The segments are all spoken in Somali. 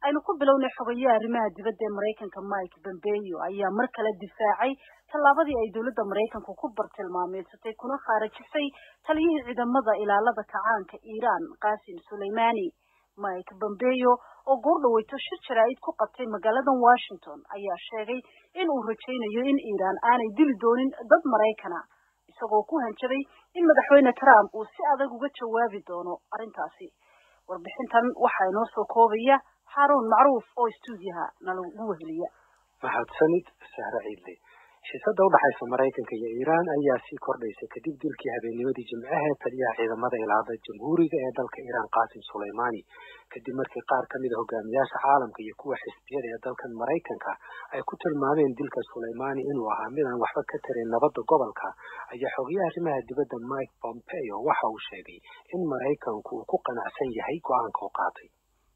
aynu ku bilownay xogayaha arrimaha dibadda ee maraykanka mike pompeo ayaa mar kale difaacay tallaabadii ay dowladda maraykanku ku bartilmaameysatay kuna khaarajisay taliyihii ciidamada ilaalada kacaanka iiraan qasim suleimani mike pompeo oo goor dhaweyto shir jaraa'id ku qabtay magaalada washington ayaa sheegay in uu rajaynayo in iiraan aanay dili doonin dad maraykana isagoo ku hanjabay in madaxweyne trump uu si adag uga jawaabi doono arrintaasi warbixintan waxaa inoo soo koobaya xaaruun macruuf oo stuudiyaha nalagu weheliya mahadsanid sahre ciidle xiisada udhaxaysa maraykanka iyo iiraan ayaa sii kordhaysa kadib dilkii habeennimadii jimcaha taliyaha ciidamada ilaada jamhuuriga ee dalka iiraan qasim suleimani kadib markii qaar ka mid a hogaamiyaasha caalamka iyo kuwa xisbiyada ee dalkan maraykanka ay ku tilmaameen dilka suleimani inuu ahaa mid aan waxba ka tarin nabadda gobolka ayaa xogayaha arrimaha dibadda mike pompeo waxa uu sheegay in maraykanku uu ku qanacsan yahay go-aanka u qaatay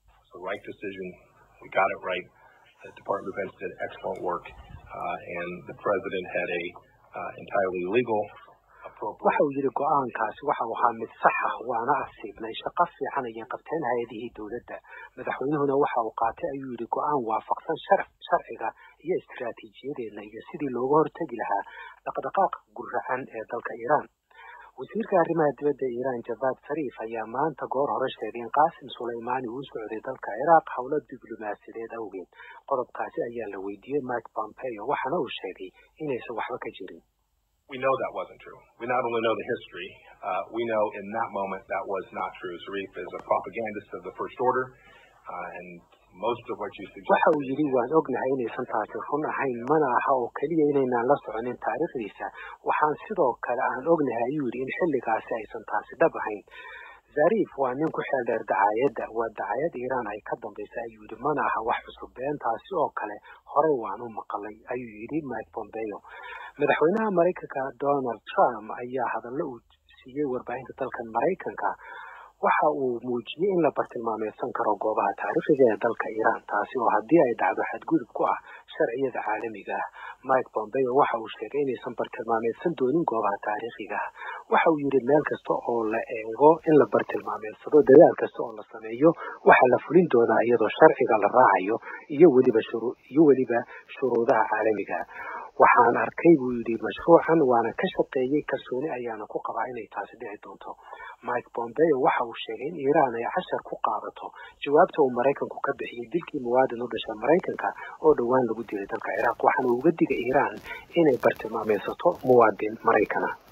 Uh, and the president had a uh, entirely legal waxa uu yidhi go-aankaasi waxa uu ahaa mid sax ah waana asiibnay shaqo fiican ayay qabteen hay-adihii dowladda madaxweynuhuna waxa uu qaatay ayuu yidhi go-aan waafaqsan shar sharciga iyo istiraatiijiyadeedna iyo sidii looga hortegi lahaa dhaqdhaqaaqa guracan ee dalka iiraan wasiirka arrimaha dibadda iiraan javad sariif ayaa maanta goor hore sheegay in qasim suleimani uu socday dalka ciraaq howlo diblomaasiyadeed awgeed qodobkaasi ayaa la weydiiyey mike pompeo waxaana uu sheegay inaysan waxba ka jirin We know that wasn't true. We not only know the history, uh, we know in that moment that was not true. Zarif is a propagandist of the First Order, uh, and most of what you suggest. waxa uu yidhi waan ognahay inaysan taasi run ahayn mana aha oo keliya inaynaan la soconin taariikhdiisa waxaan sidoo kale aan ognahay ayuu yidhi in xilligaasi aysan taasi dhab ahayn zarif waa nin ku xeel dheer dacaayadda waa dacaayad iiraan ay ka dambaysa ayuu yidhi mana aha wax cusub beentaasi oo kale horey waan u maqalay ayuu yidhi mike pompeo madaxweynaha maraykanka donald trump ayaa hadallo uu siiyey warbaahinta dalkan maraykanka waxa uu muujiyey in la bartilmaameysan karo goobaha taariikhiga ee dalka iiraan taasi oo haddii ay dhacdo xadgudub ku ah sharciyada caalamiga ah mike pompeo waxa uu sheegay inaysan bartilmaameysan doonin goobaha taariikhiga ah waxa uu yidhi meel kasta oo la eego in la bartilmaameysado dadaal kasta oo la sameeyo waxaa la fulin doonaa iyadoo sharciga la raacayo iyo weliba shuru iyo weliba shuruudaha caalamiga waxaan arkay buu yidhi mashruucan waana ka shaqeeyey kalsooni ayaana ku qabaa inay taasi dhici doonto mike pompeo waxa uu sheegay in iiraan ay cashar ku qaadato jawaabta uu maraykanku ka bixiyey dilkii muwaadin u dhasha maraykanka oo dhowaan lagu dilay dalka ciraaq waxaana uga digay iiraan inay bartilmaameysato muwaadin maraykana